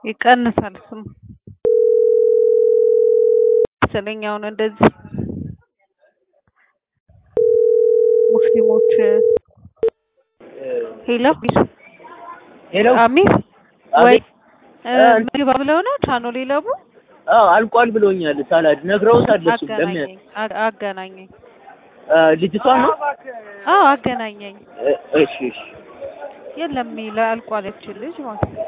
ይቀንሳል እሱም መሰለኝ አሁን እንደዚህ ሙስሊሞች ሄሎ ሄሎ አሚር ወይ አቤት። እ፣ ምግብ ብለው ነው ቻኖ ሌለቡ አዎ አልቋል ብሎኛል። ሳላድ ነግረውታል። እሱ ለምን አገናኘኝ አ- አገናኘኝ እ፣ ልጅቷ ነው? አዎ አገናኘኝ እ፣ እሺ እሺ የለም ይለ አልቋል ያቺን ልጅ ማለት ነው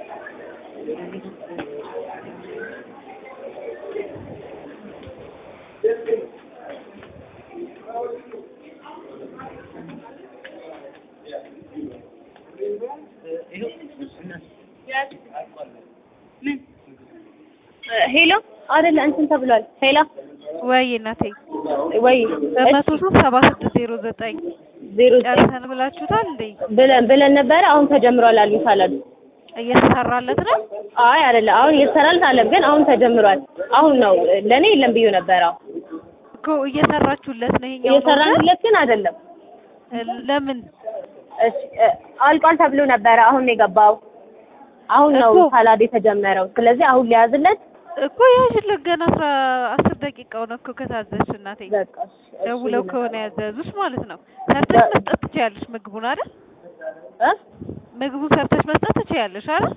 ሄሎ አይደለ እንትን ተብሏል። ሄሎ ወይ እናቴ ወይ በመቶ ሶስት ሰባ ስድስት ዜሮ ዘጠኝ ዜሮ ዘጠኝ ጨርሰን ብላችሁታል እንዴ ብለን ብለን ነበረ። አሁን ተጀምሯል አሉኝ ሳላዱ። እየተሰራለት ነው አይ አይደለ አሁን እየተሰራለት አለም፣ ግን አሁን ተጀምሯል። አሁን ነው ለእኔ የለም ብዬ ነበረ። እኮ እየሰራችሁለት ነው ይሄኛው እየሰራንለት ግን አይደለም። ለምን እሺ እ፣ አልቋል ተብሎ ነበረ። አሁን ነው የገባው። አሁን ነው እኮ። ሳላድ የተጀመረው። ስለዚህ አሁን ሊያዝለት እኮ ያሽለት ገና አስራ አስር ደቂቃው ነው እኮ ከታዘዝሽ እናቴ በቃ እሺ፣ እሺ ደውለው ይሁን። ከሆነ ያዘዙሽ ማለት ነው ሰርተሽ መስጠት ትችያለሽ ምግቡን አይደል እ? ምግቡን ሰርተሽ መስጠት ትችያለሽ አይደል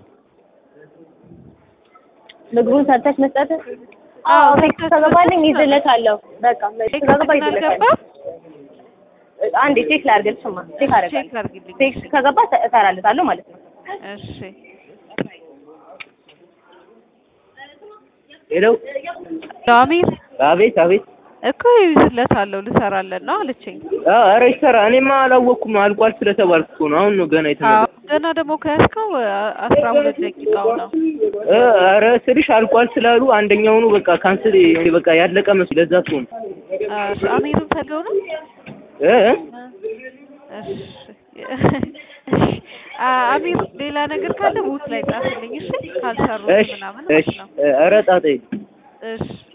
ምግቡን ሰርተሽ መስጠት አዎ፣ አዎ ቴክስት ሰርተሽ ከገባልኝ መስጠት ይዝለታለሁ። በቃ ቴክስት ቴክስት ከገባ ግን ይዝለታለሁ። አልገባም አንዴ ቼክ ላድርግልሽማ። ቼክ አደርጋለሁ። ቼክ አድርጊልኝ ቴክስት ከገባ እሰ- እሰራለታለሁ ማለት ነው። እሺ ሄሎ አሚር አቤት አቤት። እኮ ይዝለታለሁ ልሰራለን ነው አለችኝ አ፣ ኧረ ይሰራ። እኔማ አላወቅኩም አልቋል ስለተባልኩ እኮ ነው። አሁን ነው ገና አዎ የተነገረው። ገና ደግሞ ከያዝከው አ- አስራ ሁለት ደቂቃው ነው እ፣ ኧረ ስልሽ አልቋል ስላሉ አንደኛውኑ በቃ ካንስል በቃ ያለቀ መስሎኝ ለዛ እኮ ነው። እሺ አሚርን ፈልገው ነው እ እ? እሺ እሺ አ- አሚር ሌላ ነገር ካለ ቦት ላይ ጻፍልኝ እሺ ካልሰሩ እሺ ምናምን እሺ ማለት ነው ኧረ ጣጣ የለም። እሺ